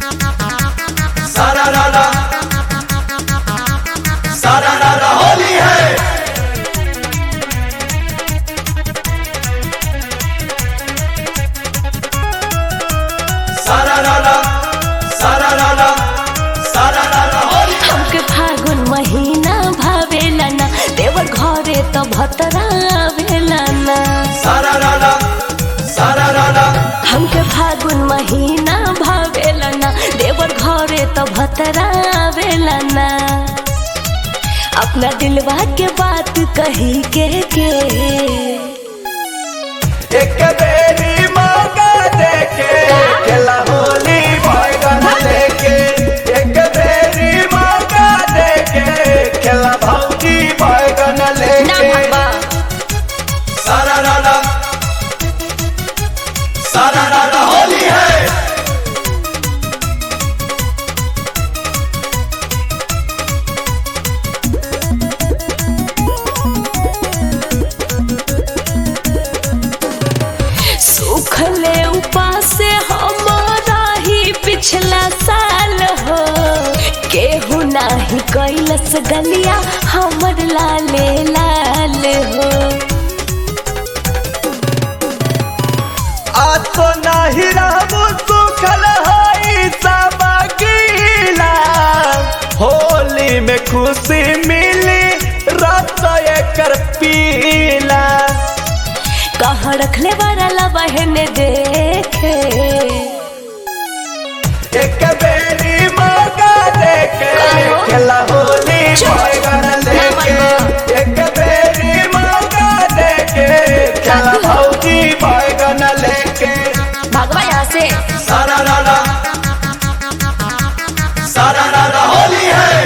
सारा रारा सारा रारा होली है सारा रारा सारा रारा सारा रारा होली हमके फागुन महीना भावेला ना देवर घरे तो भतरा आवेला ना सारा रारा सारा रारा हमके फागुन महीना भावेला ना देवर घरे तो भतरा आवेला ना अपना दिलवा के बात कही के के एक बेरी मौका देके खेला होली बैगन लेके एक बेरी मौका देके खेला भौजी बैगन ना लेके बाबा सारा रारा सारा रारा होली है सुखले उपास हमारा ही पिछला साल हो केहू नाही कैलस गलिया हमर लाले लाल हो आज तो नाही रहबू सुखल होई सब गीला होली में खुशी मिली रत एकर पीला कहाँ रखले वाला बहने देखे एक बेरी मौका देके काहो? खेला होली चुप। बैगन लेके ना मनवा। एक बेरी मौका देके खेला काकू। भौजी बैगन लेके भगवा यहाँ से सारा रारा सारा रारा होली है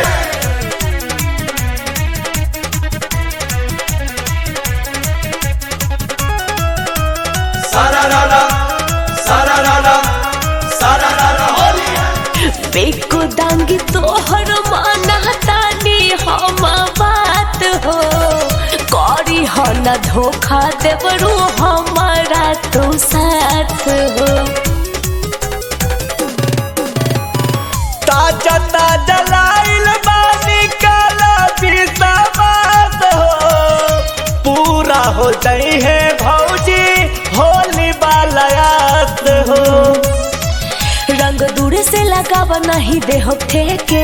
सारा रारा सारा रारा सारा रारा होली है बेको दांगी तोहर माना तानी हम बात हो करी हो न धोखा देवरू हमारा तो साथ हो ताजा ताजा लाइल बानी काला बिसाबात हो पूरा हो जाई है भौजी होली बालयात हो रंग दूर से लगाव नहीं दे हो ठेके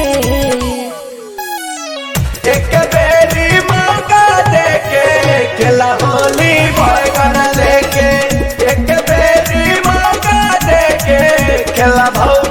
एक बेरी मौका देके खेला होली बैगन लेके एक बेरी मौका देके खेला भौ